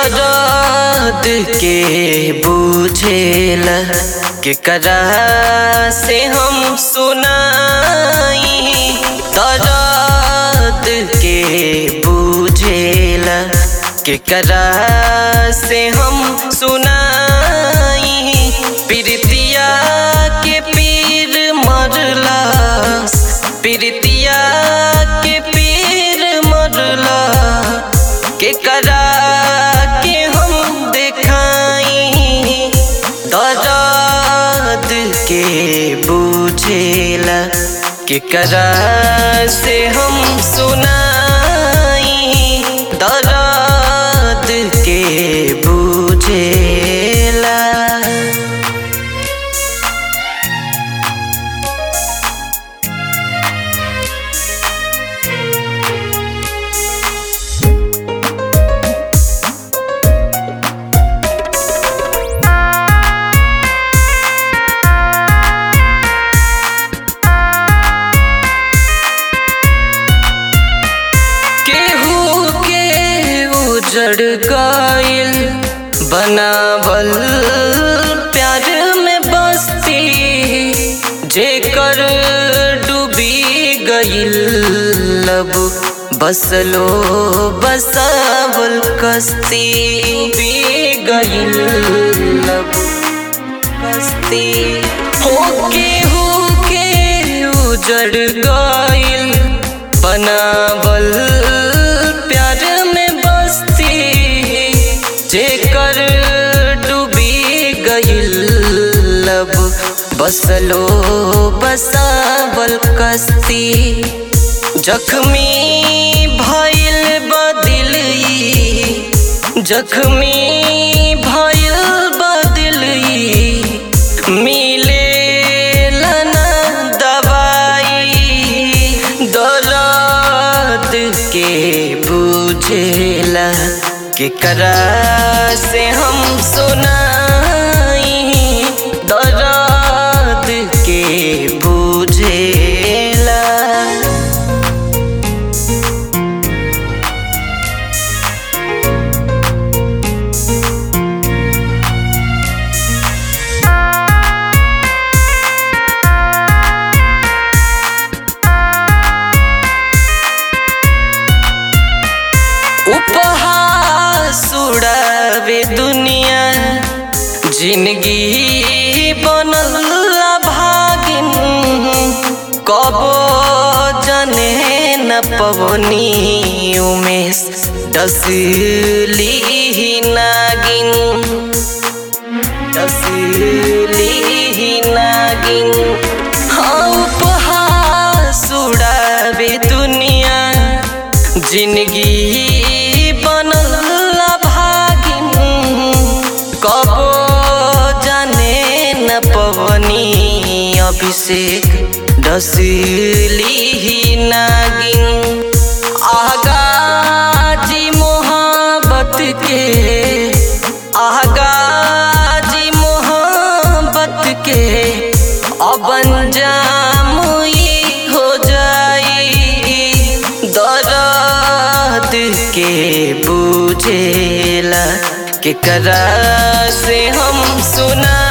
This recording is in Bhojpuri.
दर्द के बुझेला केकरा से हम सुनाई दर्द के बुझेला केकरा से हम सुनाई प्रीतिया के पीर मरला प्रीतिया के पीर मरला केकरा के हम देखाई दर्द के बुझेला केकरा से हम सुनाई दर्द के बुझेला केहू के उजड़ गइल बनावल प्यार में बस्ती जेकर डूबी गइल लब बसलो बसावल कस्ती डूबी गइल लब कस्ती हो केहू के उजड़ गइल बनावल प्यार में बस्ती जेकर डूबी गइल लब बसलो बसावल कस्ती जख्मी भइल बदिलई जख्मी भइल बदिलई मिले लना दवाई दर्द के बुझेला केकरा से हम सुनाई दर्द के बुझेला उपहास उड़ावे दुनिया जिंदगी बनल भागिन कबो जने न पवनी उमेश डसली नागिन डसली नागिन हाँ उपहास उड़ावे दुनिया जिंदगी बनल भागिन कबो जाने न पवनी अभिषेक डसली नागिन आगाजी मोहब्बत के आगाजी मोहब्बत के अब अंजाम ई हो जाई दर्द के बुझेला केकरा से हम सुना